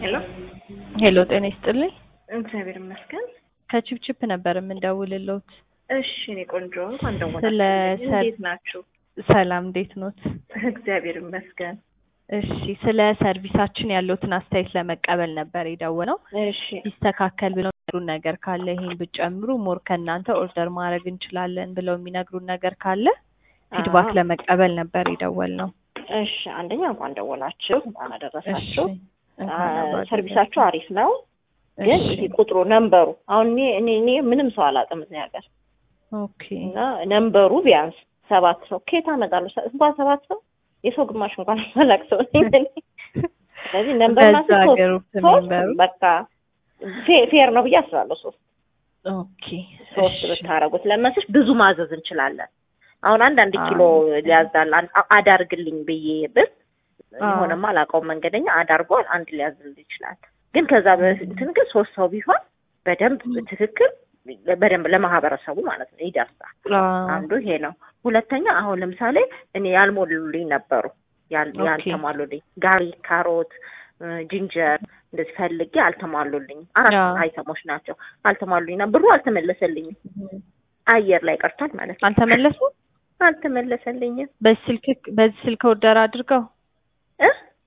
ሄሎ ሄሎ ጤና ይስጥልኝ። እግዚአብሔር ይመስገን። ከቺፕቺፕ ነበር የምንደውልልዎት። እሺ እኔ ቆንጆ እንኳን ስለ ደወላችሁ። ሰር- እንዴት ናችሁ? ሰላም እንዴት ኖት? እግዚአብሔር ይመስገን። እሺ ስለ ሰርቪሳችን ያለዎትን አስተያየት ለመቀበል ነበር የደወለው። እሺ ቢስተካከል ብለው የሚነግሩን ነገር ካለ ይሄን ብጨምሩ ሞር ከእናንተ ኦርደር ማድረግ እንችላለን ብለው የሚነግሩን ነገር ካለ ፊድባክ አዎ። ለመቀበል ነበር የደወልነው። እሺ አንደኛ እንኳን ደወላችሁ፣ እንኳን እሺ አደረሳችሁ። እንኳን አብሮ አደረሰን። ሰርቪሳችሁ አሪፍ ነው፣ ግን እሺ ይሄ ቁጥሩ ነንበሩ አሁን እኔ እኔ እኔ ምንም ሰው አላውቅም እዚህ ሀገር ኦኬ እና ነንበሩ ቢያንስ ሰባት ሰው ከየት አመጣለሁ? ሰ- እንኳን ሰባት ሰው የሰው ግማሽ እንኳን አላቅ ሰው ነኝ እኔ። ስለዚህ ነንበር በዛ ማለት ሶስት ግሩፕ ሶስት ሜምበሩ በቃ ፌ- ፌር ነው ብዬ አስባለሁ። ሶስት ኦኬ ሶስት እሺ ብታረጉት ለመስሽ ብዙ ማዘዝ እንችላለን። አሁን አንዳንድ ኪሎ አዎ። ሊያዛል አን- አዳርግልኝ ብዬ ብል አዎ። የሆነማ አላውቀውም መንገደኛ አዳርጓል አንድ ሊያዝልኝ ይችላል። ግን ከዛ በፊት ግን ሶስት ሰው ቢሆን በደንብ ትክክል በደንብ ለማህበረሰቡ ማለት ነው ይደርሳል። አዎ። አንዱ ይሄ ነው። ሁለተኛ አሁን ለምሳሌ እኔ ያልሞሉልኝ ነበሩ ያል- ኦኬ። ያልተሟሉልኝ ጋሪ፣ ካሮት፣ እ፣ ጂንጀር እንደዚህ ፈልጌ አልተሟሉልኝም። አራት አዎ። አይተሞች ናቸው አልተሟሉልኝና ብሩ አልተመለሰልኝም። አየር ላይ ቀርቷል ማለት ነው። አልተመለሱም? አልተመለሰልኝም በዚህ ስልክ በዚህ ስልክ ኦርደር አድርገው እ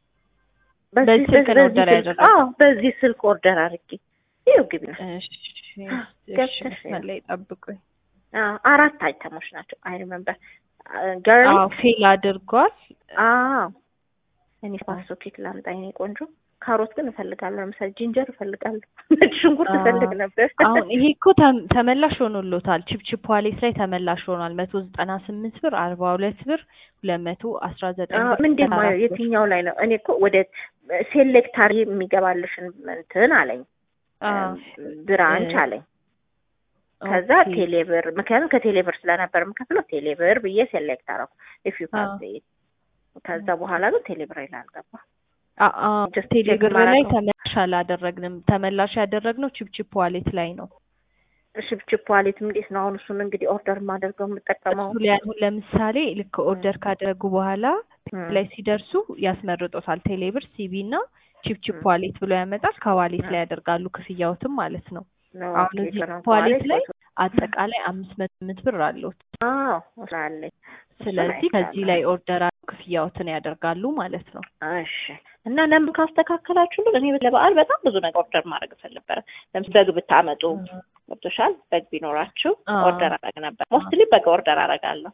በዚህ ስልክ ነው ኦርደር ስልክ- ያደረጉት? አዎ በዚህ ስልክ ኦርደር አድርጌ ይኸው ግቢ ነው። እሺ እሺ ገብተሽ መስመር ላይ ጠብቁኝ። አዎ አራት አይተሞች ናቸው። አይ ሪመምበር ገርል አዎ ፌል አድርጓል። አዎ እኔ ሶኬት ላምጣ የኔ ቆንጆ። ካሮት ግን እፈልጋለሁ። ለምሳሌ ጂንጀር እፈልጋለሁ። ነጭ ሽንኩርት አዎ። እፈልግ ነበር። አሁን ይሄ እኮ ተም- ተመላሽ ሆኖሎታል። ቺፕቺፕ ዋሌት ላይ ተመላሽ ሆኗል። መቶ ዘጠና ስምንት ብር፣ አርባ ሁለት ብር፣ ሁለት መቶ አስራ ዘጠኝ አዎ፣ ብር፣ ምንድን ነው አራት ብር። የትኛው ላይ ነው? እኔ እኮ ወደ ሴሌክታሪ የሚገባልሽን እንትን አለኝ አዎ። ብራንች እ- አለኝ። ከዛ ኦኬ። ቴሌብር ምክንያቱም ከቴሌብር ስለነበር የምከፍለው ቴሌብር ብዬ ሴሌክት አደረኩ። ኢፍ ዩ አዎ። ከዛ በኋላ ግን ቴሌብር ላይ አልገባ አ- አ Just ቴሌብር check ላይ ማድረግ ነው። ተመላሽ አላደረግንም። ተመላሽ ያደረግነው ቺፕቺፕ ዋሌት ላይ ነው። ሽፕችፕ ዋሌት እንዴት ነው አሁን? እሱን እንግዲህ ኦርደር የማደርገው የምጠቀመው እሱ ላይ አሁን ለምሳሌ ልክ ኦርደር ካደረጉ በኋላ እም፣ ላይ ሲደርሱ ያስመርጦታል። ቴሌብር፣ ሲቢ እና ቺፕቺፕ ም። ዋሌት ብሎ ያመጣል። ከዋሌት አ- ላይ ያደርጋሉ ክፍያዎትም ማለት ነው። ነው አሁን ኦኬ፣ እዚህ ከረንት ዋሌት ዋሌት ላይ ፎቶ- አጠቃላይ አምስት መቶ ስምንት ብር አለዎት። አዎ ስላለኝ ስለዚህ ከዚህ ላይ ኦርደር አድርገው ክፍያዎትን ያደርጋሉ ማለት ነው። እሺ እና ነምብ ካስተካከላችሁልን እኔ ለበዓል በጣም ብዙ ነገር ኦርደር ማድረግ እፈልግ ነበረ። ለምሳሌ በግ ብታመጡ ገብቶሻል። በግ ቢኖራችሁ አዎ። ኦርደር አደረግ ነበር። ሞስትሊ በግ ኦርደር አደርጋለሁ።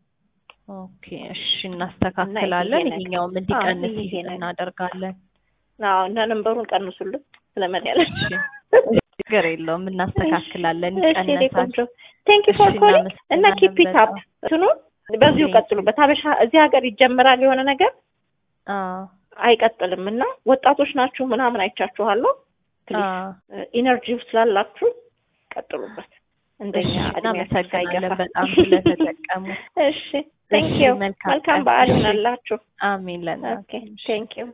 ኦኬ እሺ፣ እናስተካክላለን። ይሄ ነገር- ይሄኛውም እንዲቀንስ አዎ፣ ይሄ ነገር- እናደርጋለን። አዎ እና ነምበሩን ቀንሱልን ስለመድያለች እሺ፣ ችግር የለውም እናስተካክላለን፣ እሺ እኔ ይቀነሳል። ቆንጆ ቴንክ ዩ ፎር እሺ፣ ኮሊንግ እና እናመሰግናለን ኪፕ ኢት አፕ በጣም። እንትኑ በዚሁ Thank you. ቀጥሉበት። ሀበሻ እዚህ ሀገር ይጀምራል የሆነ ነገር አዎ አይቀጥልም እና ወጣቶች ናችሁ ምናምን አይቻችኋለሁ። ፕሊዝ አዎ ኢነርጂው ስላላችሁ ቀጥሉበት። እንደኛ እሺ፣ እድሜያችሁ እናመሰግናለን ሳይገፋ። በጣም ስለተጠቀሙ። እሺ ቴንክ እሺ፣ ዩ መልካም መልካም ቀን። በዓል እሺ። ይሆናላችሁ። አሜን ለእናንተ። ኦኬ ቴንክ ዩ